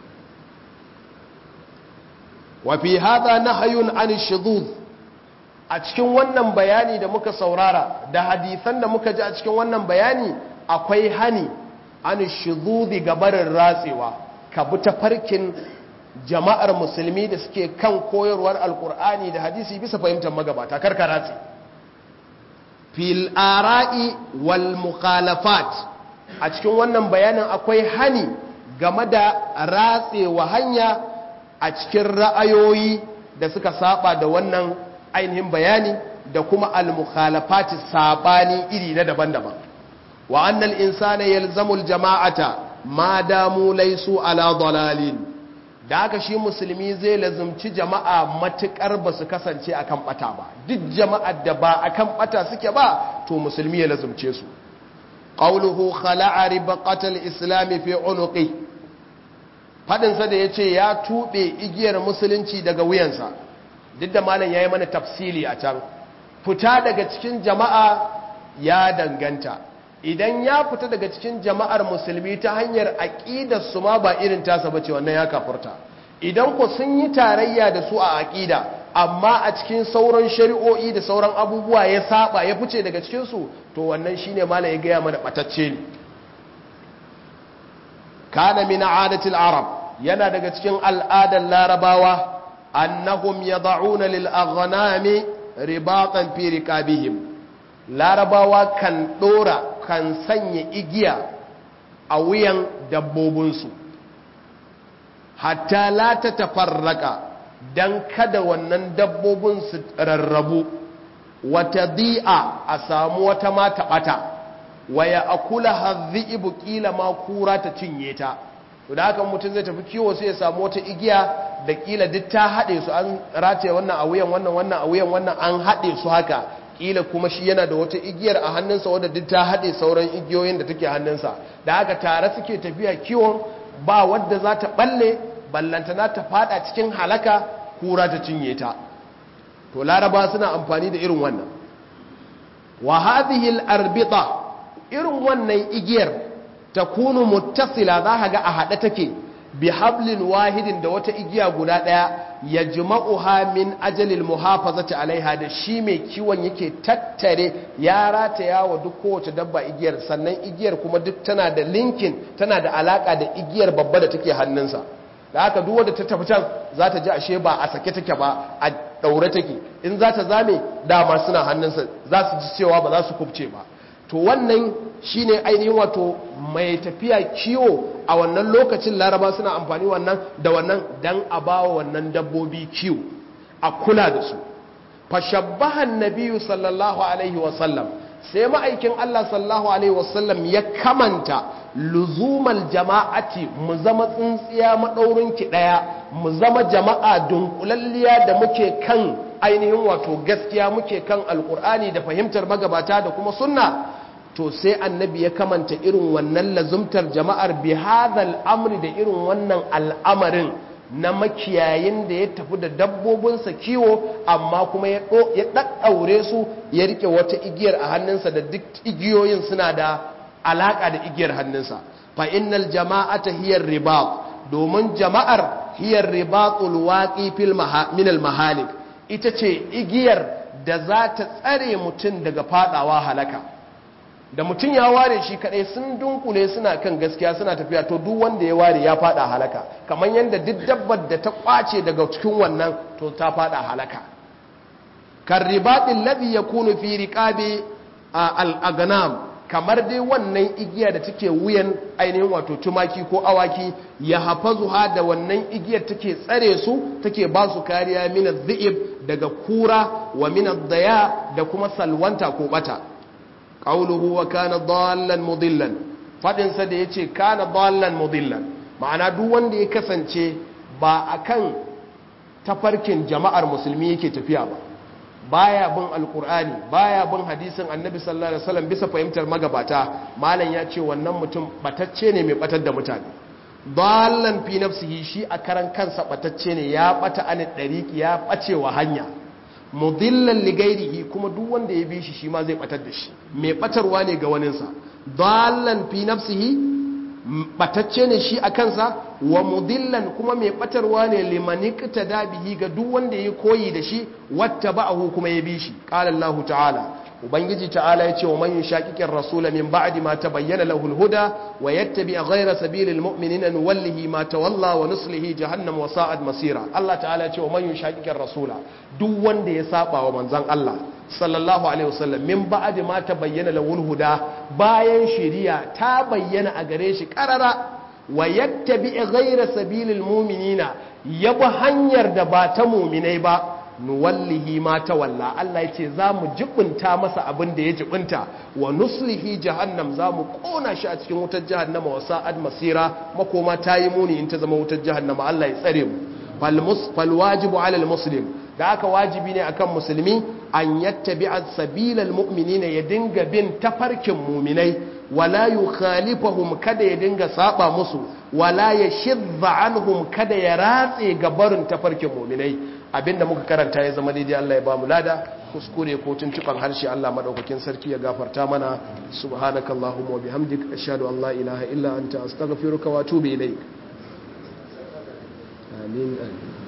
wa fi hadha nahyun an shudud a cikin wannan bayani da muka saurara da hadisan da muka ji a cikin wannan bayani akwai hani an shududi gabarin ratsewa ka bi tafarkin jama'ar musulmi da suke kan koyarwar alkur'ani da hadisi bisa fahimtar magabata karkara ce fil ara'i wal mukhalafat a cikin wannan bayanin akwai hani game da ratsewa hanya a cikin ra'ayoyi da suka saba da wannan ainihin bayani da kuma al mukhalafat sabani iri na daban-daban wa annal insana yalzamul jama'ata ma damu laysu ala dalalin da haka shi musulmi zai lazumci jama'a matukar ba su kasance akan bata ba duk jama'ar da ba akan bata suke ba to musulmi ya lazumce su qawluhu khala'a ribaqatal islam fi unuqi fadin sa da yace ya tube igiyar musulunci daga wuyansa duk da malam yayi mana tafsili a can fita daga cikin jama'a ya danganta idan ya fita daga cikin jama'ar musulmi ta hanyar aƙidar su ma ba irin tasa ba ce wannan ya kafurta idan ku sun yi tarayya da su a aƙida amma a cikin sauran shari'o'i da sauran abubuwa ya saba ya fice daga cikinsu to wannan shine mala ya gaya mana batacce ne kana min adatil arab yana daga cikin al'adar larabawa annahum yad'una lil aghnami ribatan fi rikabihim larabawa kan dora kan sanya igiya a wuyan dabbobinsu hatta la ta tafarraka don kada wannan dabbobin su rarrabu wata di'a a samu wata mata bata waya akula hadhi'u kila ma kura ta cinye ta to da haka mutum zai tafi kiwo sai ya samu wata igiya da kila duk ta haɗe su an rataye wannan a wuyan wannan wannan a wuyan wannan an haɗe su haka kila kuma shi yana da wata igiyar a hannunsa wadda duk ta haɗe sauran igiyoyin da take hannunsa da haka tare suke tafiya kiwon ba wadda za ta balle ballantana ta fada cikin halaka kura ta cinye ta to laraba suna amfani da irin wannan wa hadhihi al-arbita irin wannan igiyar takunu muttasila za ga a hade take bi hablin wahidin da wata igiya guda daya ya jima'uha min ajalil muhafazati alaiha da shi mai kiwon yake tattare ya rataya wa duk kowace dabba igiyar sannan igiyar kuma duk tana da linkin tana da alaka da igiyar babba da take hannunsa da haka duk wanda ta tafi can za ta ji ashe ba a sake take ba a daure take in za ta zame dama suna hannunsa za su ji cewa ba za su kubce ba to wannan shine ainihin wato mai tafiya kiwo a wannan lokacin laraba suna amfani wannan da wannan dan a bawa wannan dabbobi kiwo a kula da su fashabbahan nabiyu sallallahu alaihi wasallam sai ma'aikin Allah sallallahu alaihi wasallam ya kamanta luzumal jama'ati mu zama tsintsiya maɗaurin ki ɗaya mu zama jama'a dunkulalliya da muke kan ainihin wato gaskiya muke kan alkur'ani da fahimtar magabata da kuma sunna to sai annabi ya kamanta irin wannan lazumtar jama'ar bi hadhal amri da irin wannan al'amarin na makiyayin da ya tafi da dabbobinsa kiwo amma kuma ya ɗaɗɗaure su ya rike wata igiyar a hannunsa da duk igiyoyin suna da alaƙa da igiyar hannunsa fa innal jama'ata hiyar ribat domin jama'ar hiyar ribatul waqi fil min al mahalik ita ce igiyar da za ta tsare mutum daga fadawa halaka da mutum ya ware shi kadai sun dunkule suna kan gaskiya suna tafiya to duk wanda ya ware ya fada halaka kamar yadda duk dabbar da ta kwace daga cikin wannan to ta fada halaka kan ribaɗin ladhi yakunu fi riqabi al-agnam kamar dai wannan igiya da take wuyan ainihin wato tumaki ko awaki ya hafazuha da wannan igiyar take tsare su take ba su kariya min adh daga kura wa min daya da kuma salwanta ko bata qawluhu wa kana dallan mudillan fadin sa da yace kana dallan mudillan ma'ana duk wanda ya kasance ba akan tafarkin jama'ar musulmi yake tafiya ba baya bin alkur'ani baya bin hadisin annabi sallallahu alaihi wasallam bisa fahimtar magabata malam ya ce wannan mutum batacce ne mai batar da mutane dallan fi nafsihi shi a karan kansa batacce ne ya bata an dariqi ya bace wa hanya mudillan ligairihi kuma duk wanda ya bi shi shi ma zai batar da shi mai batarwa ne ga waninsa dallan fi nafsihi batacce ne shi a kansa wa mudillan kuma mai batarwa ne limanikta da bihi ga duk wanda ya koyi da shi wata ba'ahu kuma ya bi shi qala Allah ta'ala ubangiji ta'ala ya ce wa man yushaqiqir rasula min ba'di ma tabayyana lahu al-huda wa yattabi ghayra sabilil mu'minina nuwallihi ma tawalla wa nuslihi jahannam wa sa'at masira Allah ta'ala ya ce wa man yushaqiqir rasula duk wanda ya saba wa manzon Allah sallallahu alaihi wasallam min ba'di ma tabayyana lahu al-huda bayan shari'a ta bayyana a gare shi karara wa yattabi ghayra sabilil mu'minina yabi hanyar da ba ta mu'minai ba nuwallihi ma tawalla Allah yace zamu jibunta masa abin da ya jibunta wa nuslihi jahannam zamu kona shi a cikin wutar jahannama wa sa'ad masira makoma tayi muni in ta zama wutar jahannama Allah ya tsare mu fal mus fal wajibu ala al muslim da aka wajibi ne akan musulmi an yattabi'a sabilal mu'minina ya dinga bin tafarkin mu'minai wala yukhalifahum kada ya dinga saba musu wala yashidda anhum kada ya ratse ga barin tafarkin mu'minai abinda muka karanta ya zama daidai Allah ya ba mu lada kuskure ko tuntuban harshe Allah madaukakin sarki ya gafarta mana subhanakallahumma wa bihamdik ashhadu an la ilaha illa anta astaghfiruka wa atubu ilaik amin amin